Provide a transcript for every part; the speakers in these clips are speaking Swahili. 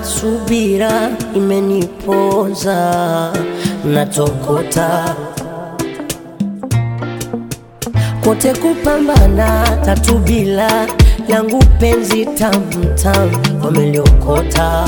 subira imeniponza, natokota kote kupambana, tatu bila langu penzi tamtam wameliokota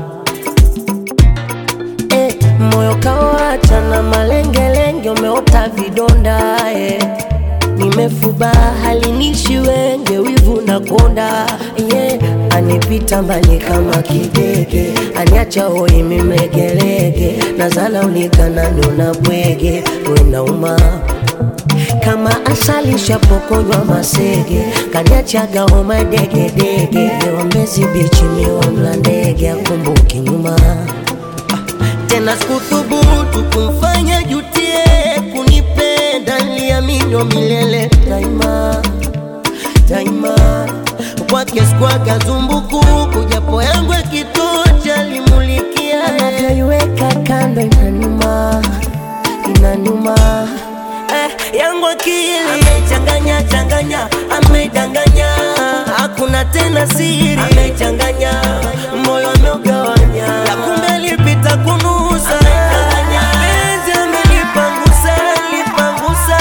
eh, moyo kawacha na malengelenge, umeota vidonda eh. Nimefuba halinishi wenge, wivu na konda yeah. Anipita mbali kama kidege, aniacha hoi mimegelege, nazala ulikanani unabwege, wenauma kama asali shapokonywa masege, kaniachaga homa degedege, Mbezi bichi miwa mla ndege, akumbuki nyuma tena sikuthubutu kumfanya jutie kunipenda, niliamini milele daima daima, kwake sikwaga zumbukuku, japo yangu yakitocha limulikia, anavyoiweka kando inanuma inanuma eh, yangu akili amechanganya changanya, amedanganya, hakuna tena siri, amechanganya moyo ameugawanya, ya kumbe alipita kunusa, penzi amelipangusa, lipangusa,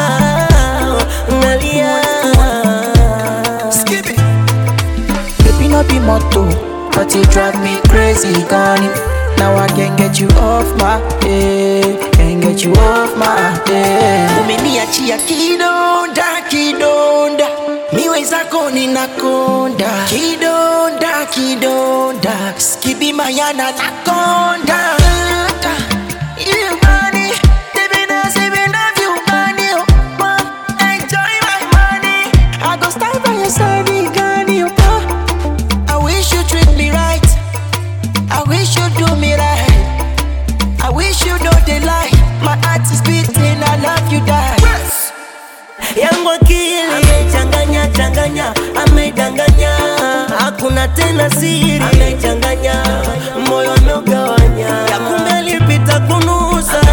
nalia Skip it. Baby, no be motto, but you drive me crazy, gone. Now I can't get you off my head, can't get you off my head. Umeniachia kidonda, kidonda, miwe zako ninakonda, kidonda, kidonda, skibi mayana nakonda. You money, baby, now say we love you, money, oh, man, enjoy my money. I go stand by your side, Gani, oh, man. I wish you treat me right. I wish you do me right. I wish you know the lie. My heart is beating. I love you, die. yangu akili amechanganya changanya, amedanganya, hakuna tena siri, amechanganya moyo ameugawanya, ya kumbe alipita kunusa,